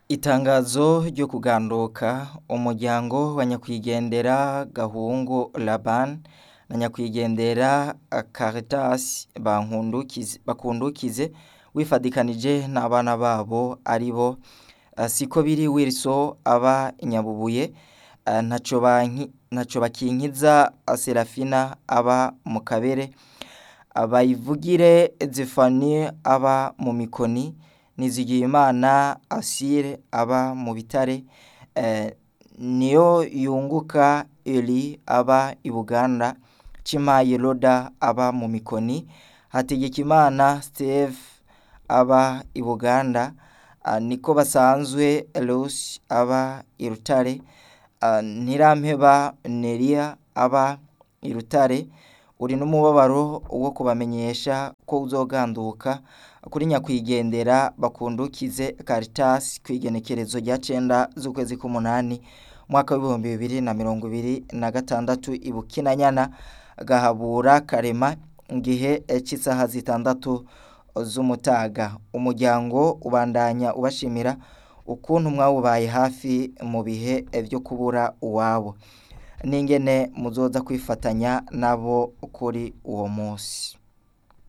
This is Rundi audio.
Itangazo ryo kuganduka umuryango wa nyakwigendera Gahungu Laban na nyakwigendera Caritas Bakundukize wifadikanije n'abana babo aribo Sikobiri Wilson aba Nyabubuye ntaco bakinkiza Serafina aba mu Kabere Bayivugire Zephanie aba mu Mikoni Nizigiyimana Asile aba mu Bitare niyo yunguka Eli aba i Buganda Cimaye Loda aba mu Mikoni Hategekimana Steve aba i Buganda niko basanzwe Lucy aba i Rutare Ntirampeba Neria aba i Rutare uri n'umubabaro wo kubamenyesha ko uzoganduka kuri nyakwigendera Bakundukize Caritas kw'igenekerezo rya cenda z'ukwezi k'umunani umwaka w'ibihumbi bibiri na mirongo ibiri na gatandatu i Bukinanyana Gahabura Karema igihe c'isaha zitandatu z'umutaga umuryango ubandanya ubashimira ukuntu mwawubaye hafi mu bihe vyo kubura uwabo n'ingene muzoza kwifatanya nabo kuri uwo musi